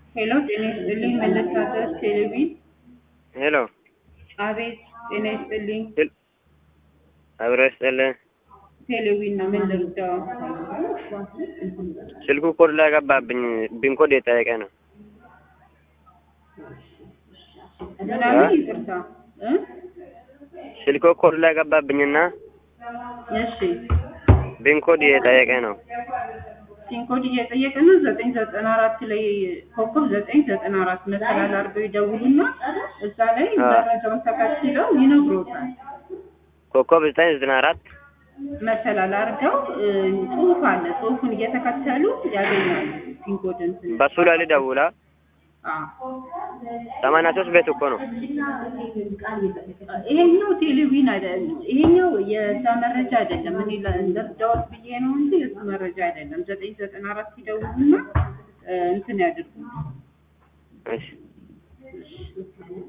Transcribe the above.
ሄሎ ጤና ይስጥልኝ መለሳተር ቴሌቪዥን ሄሎ አቤት ጤና ይስጥልኝ አብሮ ይስጥልን። ቴሌቪዥን ነው ምን ልርዳው ስልኩ ኮድ ላይ ገባብኝ። ቢን ኮድ የጠየቀ ነው። ምናምን ይቅርታ እ ስልኩ ኮድ ላይ ገባብኝና እሺ ቢን ኮድ የጠየቀ ነው። ፒንኮድ እየጠየቀ ነው ዘጠኝ ዘጠና አራት ላይ ኮከብ ዘጠኝ ዘጠና አራት መሰላል አድርገው ይደውሉና እዛ ላይ አዎ። መረጃውን ተከትለው ይነግሮታል ኮከብ ዘጠኝ ዘጠና አራት መሰላል አድርገው እ፣ ጽሁፍ አለ ጽሁፉን እየተከተሉ ያገኛሉ ፒንኮድ እንትን በሱ ላይ ልደውላ አዎ ሰማንያ ሶስት ቤት እኮ ነው። ይሄኛው ቴሌቪዥን አይደለም። ይሄኛው የዛ መረጃ አይደለም። እኔ ለእርዳዎት ብዬ ነው እንጂ የሱ መረጃ አይደለም። ዘጠኝ ዘጠና አራት ሲደውሉና እ፣ እንትን ያድርጉ እሺ